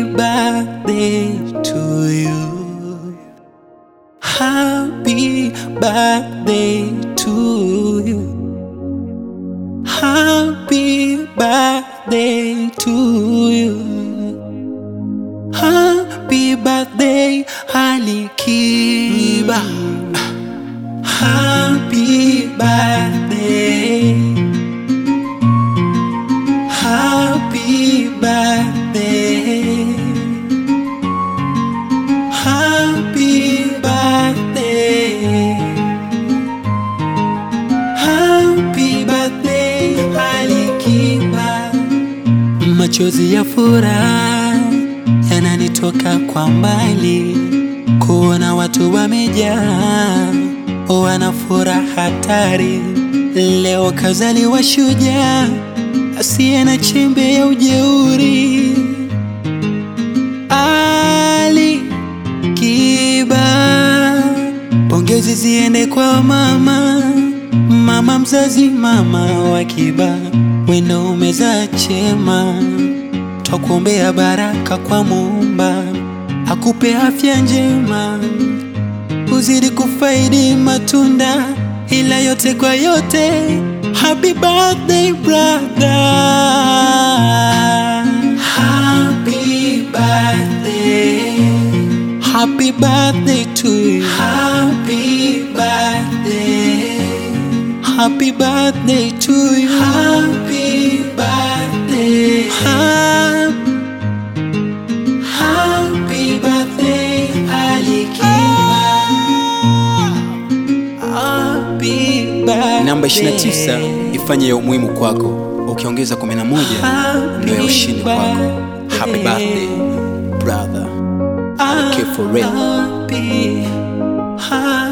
Happy birthday to you. Happy birthday to you. Happy birthday to you. Happy birthday, Ali Kiba. Happy birthday. Happy birthday. Happy birthday. Happy birthday, Ali Kiba. Machozi ya furaha yananitoka kwa mbali, kuona watu wamejaa, wana furaha hatari. Leo kazaliwa shujaa asiye na chembe ya ujeuri, Ali Kiba. Pongezi ziende kwa mama, mama mzazi, mama wa Kiba, wendo umezaa chema, twakuombea baraka kwa Muumba, akupe afya njema, uzidi kufaidi matunda, ila yote kwa yote, happy birthday brother, happy birthday. Happy birthday to you. Happy birthday. Happy birthday to you. Happy birthday. Ha- Happy birthday, Ali Kiba. Happy birthday. Namba 29 ifanye ya umuhimu kwako, ukiongeza 11 ndio ya ushindi kwako. Happy birthday brother. Okay, for real. Happy, happy.